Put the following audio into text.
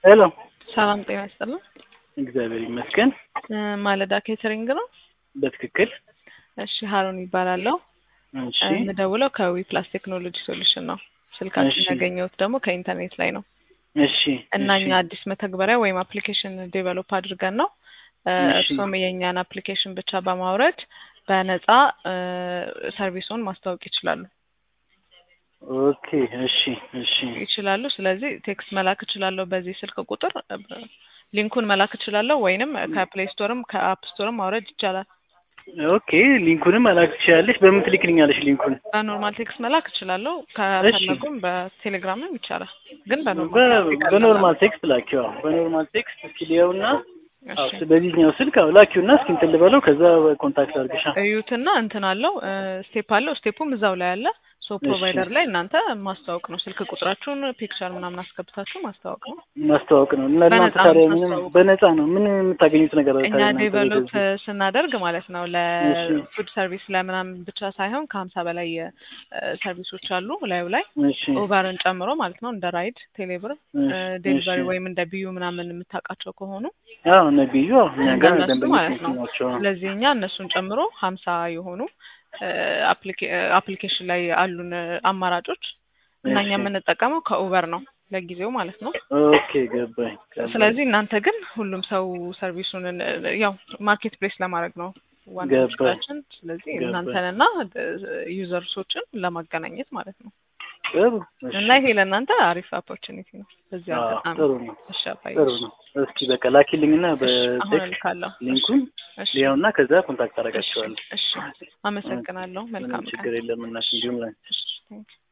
ሄሎ ሰላም ጤና ይስጥልን። እግዚአብሔር ይመስገን። እ ማለዳ ኬተሪንግ ነው። በትክክል እሺ ሀሩን ይባላለሁ። እሺ የምደውለው ከዊ ፕላስ ቴክኖሎጂ ሶሉሽን ነው። ስልካችን እሺ። ያገኘሁት ደግሞ ከኢንተርኔት ላይ ነው እሺ እና እሺ። እኛ አዲስ መተግበሪያ ወይም አፕሊኬሽን ዴቨሎፕ አድርገን ነው እ እሺ። እርሶም የእኛን አፕሊኬሽን ብቻ በማውረድ በነፃ እ ሰርቪሱን ማስተዋወቅ ይችላሉ ኦኬ እሺ እሺ ይችላሉ። ስለዚህ ቴክስት መላክ እችላለሁ በዚህ ስልክ ቁጥር እ ሊንኩን መላክ እችላለሁ ወይንም ከፕሌይ ስቶርም ከአፕ ስቶርም ማውረድ ይቻላል። ኦኬ ሊንኩንም መላክ ትችላለሽ። በምን ትልክልኛለሽ ሊንኩን? በኖርማል ቴክስት መላክ እችላለሁ። እሺ። ከፈለጉም በቴሌግራምም ይቻላል። ግን በ- በኖርማል በኖርማል ቴክስት ላኪው። አዎ፣ በኖርማል ቴክስት እስኪ ሊየውና አዎ፣ እሺ በዚህኛው ስልክ አዎ ላኪውና እስኪ እንትን ልበለው ከዛ ኮንታክት አድርግሻ። እዩትና እንትን አለው ስቴፕ አለው ስቴፑም እዛው ላይ አለ። ሶ ፕሮቫይደር ላይ እናንተ ማስተዋወቅ ነው። ስልክ ቁጥራችሁን ፒክቸር ምናምን አስገብታችሁ ማስተዋወቅ ነው። ማስተዋወቅ ነው እና እናንተ በነፃ ታዲያ ነው ምንም የምታስተዋውቁት። በነፃ ነው ምን የምታገኙት ነገር አለ እኛ ታዲያ እናንተ ዴቨሎፕ በዚህ? ስናደርግ ማለት ነው እሺ ለፉድ ሰርቪስ ለምናምን ብቻ ሳይሆን ከሀምሳ በላይ እ ሰርቪሶች አሉ ላዩ ላይ እሺ ኦቨርን ጨምሮ ማለት ነው እንደ ራይድ፣ ቴሌብር፣ እሺ ዴሊቨሪ እሺ ወይም እንደ ቢዩ ምናምን የምታውቃቸው ከሆኑ አዎ ነቢዩ አዎ እኛ ጋር እንደነሱ ደንበኞች ማለት ነው። ናቸው። ስለዚህ እኛ እነሱን ጨምሮ ሀምሳ የሆኑ አፕሊኬሽን ላይ አሉን እ አማራጮች እና እኛ እሺ የምንጠቀመው ከኡበር ነው ለጊዜው ማለት ነው። ኦኬ ገባኝ ገባኝ። ስለዚህ እናንተ ግን ሁሉም ሰው ሰርቪሱን እ ያው ማርኬት ፕሌስ ለማድረግ ነው ዋናው ገባኝ ችግራችን። ስለዚህ ገባኝ። እናንተንና ዩዘርሶችን ለማገናኘት ማለት ነው። ጥሩ እሺ እና ይሄ ለእናንተ አሪፍ ኦፖርቹኒቲ ነው። በዚህ አዎ አጋጣሚ ጥሩ ነው እሺ አባዬ ጥሩ እሺ ነው። እስኪ በቃ ላኪልኝና እሺ አሁን በቴክስት እልካለሁ። እሺ ሊንኩን እሺ ሊያውና ከዛ ኮንታክት እሺ አደርጋቸዋለሁ። እሺ አመሰግናለሁ። ምንም መልካም ቀን። ችግር የለም እናት እንዲሁም ላይ እሺ ቴንክ